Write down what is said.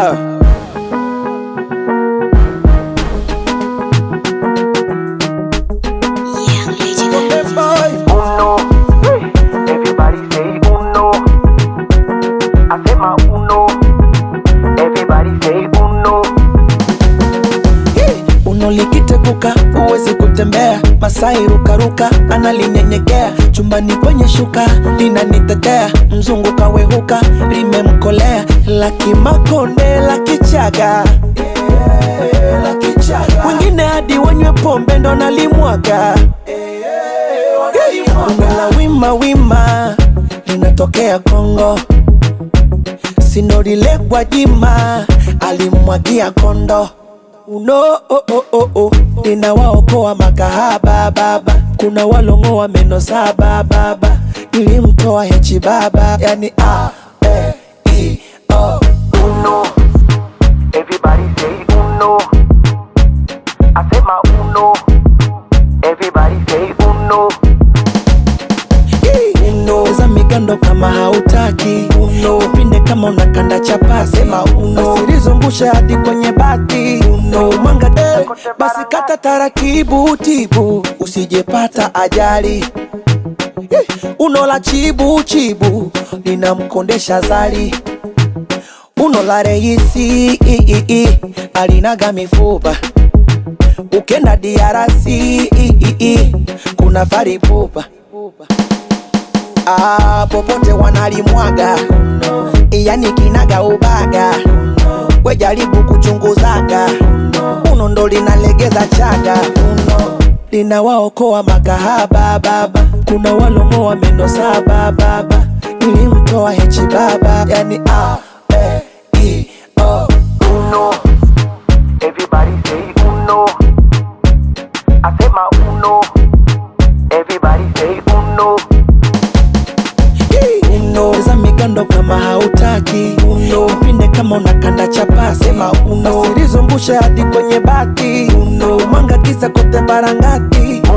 Ah. Yeah, Lady Hey, boy. Uno, everybody say uno. I say my uno, everybody say uno. Hey, Uno likiteguka huwezi kutembea, Masai rukaruka analinyenyekea, chumbani kwenye shuka linanitetea, mzungu kawehuka limemkolea, la kimakonde la kichaga wengine hadi wanywe pombe ndo nalimwaga Uno la wima wima linatokea Kongo sinorile Gwajima alimwagia kondo uno oh, oh, oh, oh. linawaokoa makahaba baba kuna walongoa meno saba baba nilimtoa hechi baba yani a e i o Uno, everybody say uno. I say my uno, everybody say uno. uno za migando kama hautaki uno pinde kama unakanda chapasi sema uno asilizungushe hadi kwenye bati uno mwanga eh, basi kata taratibu tibu usijepata ajali Eh, uno la chibu chibu linamkondesha zali uno la reisi i, i, i, alinaga mifupa ukenda diarasi i, i, i, kuna faripupa ah, popote wanalimwaga yani kinaga ubaga we jaribu kuchunguzaga uno ndo linalegeza chaga uno linawaokoa makahaba baba kuna walongoa meno saba baba nilimtoa hechi baba yani a e i o Uno, everybody say uno. I say my uno, everybody say uno. uno za migando kama hautaki uno pinde kama unakanda chapasi sema uno asilizumbushe hadi kwenye bati uno mwanga kisa kote barangati